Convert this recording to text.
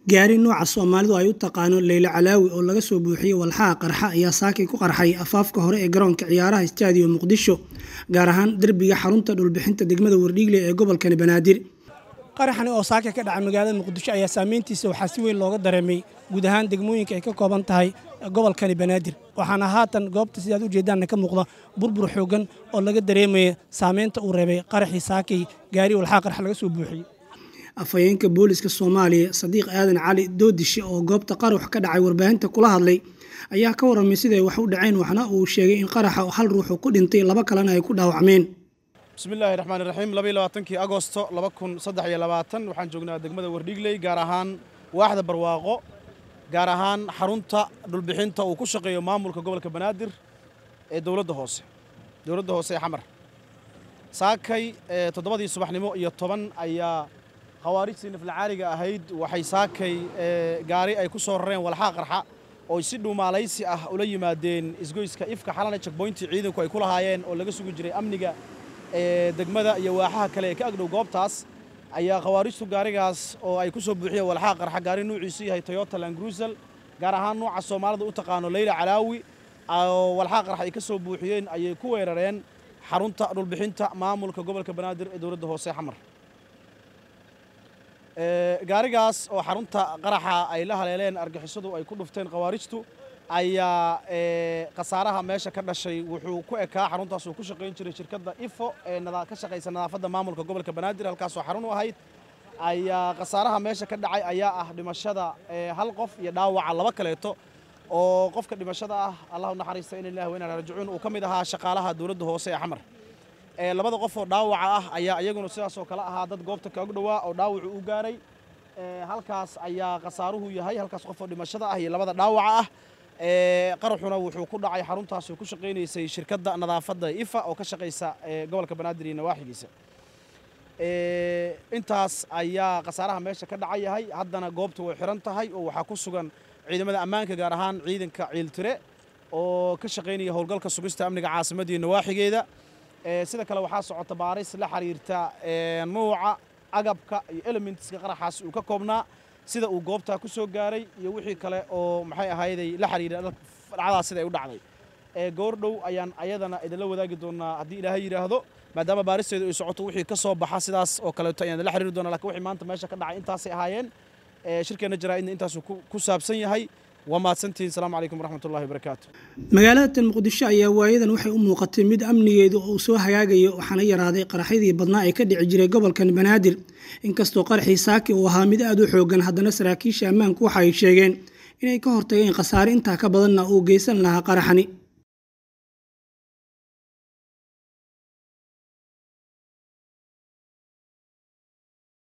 gaari nooca soomaalidu ay u taqaano leylo calaawi oo laga soo buuxiyey walxaha qarxa ayaa saakay ku qarxay afaafka hore ee garoonka ciyaaraha istaadiyo muqdisho gaar ahaan derbiga xarunta dhulbixinta degmada wardhiigle ee gobolkani banaadir qaraxani oo saaka ka dhacay magaalada muqdisho ayaa saameyntiisa waxaa si weyn looga dareemay guud ahaan degmooyinka ay ka kooban tahay gobolkani banaadir waxaana haatan goobta sidaad ujeedaanna ka muuqda burbur xoogan oo laga dareemaya saameynta uu reebay qaraxii saakay gaari walxaha qarxa laga soo buuxiyey afhayeenka booliska soomaaliya sadiiq aadan cali doodishe oo goobta qarax ka dhacay warbaahinta kula hadlay ayaa ka warramay siday wax u dhaceen waxna uu sheegay in qaraxa hal ruuxu ku dhintay laba kalena ay ku dhaawacmeen bismillaahi raxmaan raxiim labaiy labaatankii agosto laba kun saddex iyo labaatan waxaan joognaa degmada wardhiigley gaar ahaan waaxda barwaaqo gaar ahaan xarunta dhulbixinta uu ku shaqeeyo maamulka gobolka banaadir ee dowladda hoose dowladda hoose ee xamar saakay toddobadii subaxnimo iyo toban ayaa khawaarijtii naflacaaliga ahayd waxay saakay gaari ay ku soo rareen walxaa qarxa oo si dhuumaalaysi ah ula yimaadeen isgoyska ifka xalana jagboyntii ciidanku ay ku lahaayeen oo laga sugi jiray amniga degmada iyo waaxaha kale ee ka agdhow goobtaas ayaa khawaarijtu gaarigaas oo ay ku soo buuxiyeen walxaa qarxa gaari nuuciisu yahay toyota langruusel gaar ahaan nuuca soomaalida u taqaano leyla calaawi oo walxaa qarxa ay ka soo buuxiyeen ayay ku weerareen xarunta dhulbixinta maamulka gobolka banaadir ee dowladda hoose xamar gaarigaas oo xarunta qaraxa ay la haleeleen argixisadu ay ku dhufteen khawaarijtu ayaa khasaaraha meesha ka dhashay wuxuu ku ekaa xaruntaas uu ku shaqayn jiray shirkadda ifo ee ka shaqaysa nadaafadda maamulka gobolka banaadir halkaasoo xarun u ahayd ayaa khasaaraha meesha ka dhacay ayaa ah dhimashada hal qof iyo dhaawaca laba kaleeto oo qofka dhimashada ah allahu naxariista in ilahi wa inaa rajicuun uu ka mid ahaa shaqaalaha dowladda hoose ee xamar labada qof oo dhaawaca ah ayaa iyaguna sidaasoo kale ahaa dad goobta kaagu dhowaa oo dhaawacu u gaaray halkaas ayaa khasaaruhu yahay halkaas qof oo dhimashada ah iyo labada dhaawaca ah qaraxuna wuxuu ku dhacay xaruntaas oo ku shaqaynaysay shirkadda nadaafadda ifa oo ka shaqaysa gobolka banaadir iyo nawaaxigiisa intaas ayaa khasaaraha meesha ka dhaca yahay haddana goobta way xiran tahay oo waxaa ku sugan ciidamada ammaanka gaar ahaan ciidanka ciiltire oo ka shaqaynaya howlgalka sugista amniga caasimadda iyo nawaaxigeeda sida kale waxaa socota baaris la xiriirta nuuca agabka iyo elementska qaraxaas uu ka koobnaa sida uu goobtaa ku soo gaaray iyo wixii kale oo maxay ahayday la xiriira dhacdaas sida ay u dhacday goordhow ayaan ayadana idinla wadaagi doonaa haddii ilaahay yidhaahdo maadaama baaristeedu ay socoto wixii ka soo baxa sidaas oo kaleeto ayaan la xiriiri doonaa lakin wixii maanta meesha ka dhacay intaasay ahaayeen shirkeenna jaraa'idna intaasuu ku saabsan yahay waa mahadsantihiin asalaamu calaykum waraxmatullahi wabarakaatu magaalada tan muqdisho ayaa waayadan waxay u muuqatay mid amnigeedu uu soo hagaagayo waxaana yaraaday qaraxyadii badnaa ee ka dhici jiray gobolkan banaadir inkastoo qaraxii saaki uu ahaa mid aada u xoogan haddana saraakiisha ammaanku waxa ay sheegeen inay ka hortageen khasaare intaa ka badanna uu geysan lahaa qaraxani